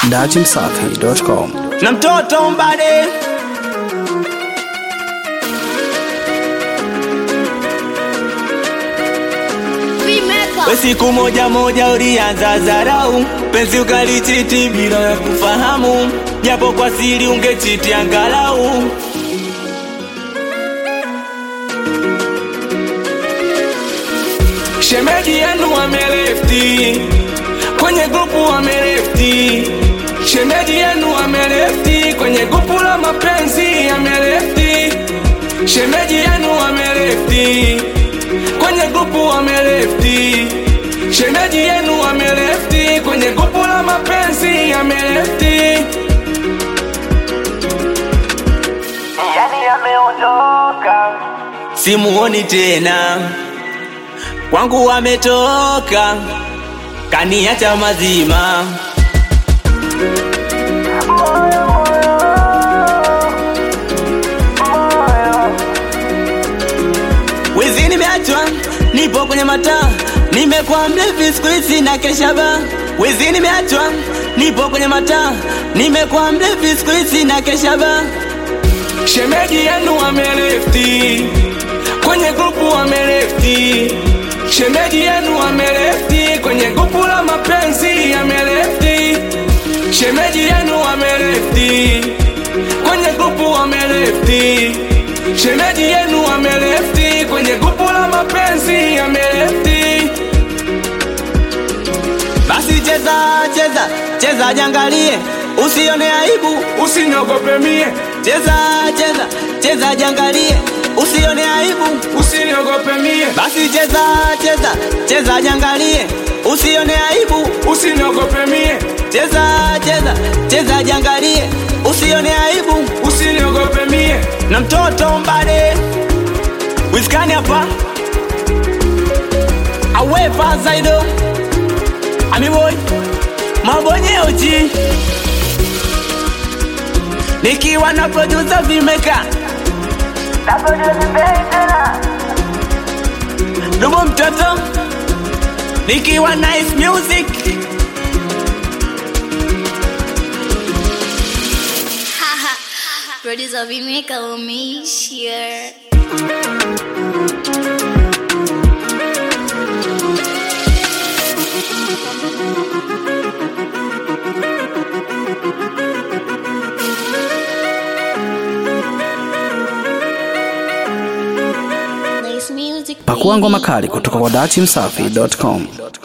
dachimsafi.com. na mtoto mbade we siku moja moja ulianza zarau penzi ukalichiti bila ya kufahamu japo kwa siri ungechiti angalau shemeji yenu wamelefti kwenye grupu wamelefti shemeji yenu wamelefti kwenye grupu la mapenzi amelefti shemeji yenu wamelefti kwenye grupu wamelefti shemeji yenu wamelefti kwenye grupu la mapenzi amelefti yani ameondoka simuoni tena kwangu wametoka kaniacha mazima wizi nimeachwa nipo kwenye mataa nimekuwa mlevi siku hizi na keshaba wizi nimeachwa nipo kwenye mataa nimekuwa mlevi siku hizi na keshaba shemeji yenu wamelefti kwenye grupu wamelefti shemeji yenu wamelefti kwenye grupu la mapenzi amelefti shemeji yenu wamelefti kwenye grupu wamelefti shemeji yenu wamelefti kwenye grupu la mapenzi amelefti basi cheza cheza cheza jangalie usione aibu usiniogope mie cheza cheza cheza jangalie usione aibu usiniogope mie basi cheza cheza cheza jangalie usione aibu usiniogope mie cheza cheza cheza jangalie usione aibu usiniogope mie na mtoto mbade wiskani hapa awepa zaido amiboy mabonyeoji nikiwa na producer vimeka Dubo mtoto nikiwa nice music Producer Vimeka umeishia. Nice music. Pakua ngoma kali kutoka kwa dachimsafi.com.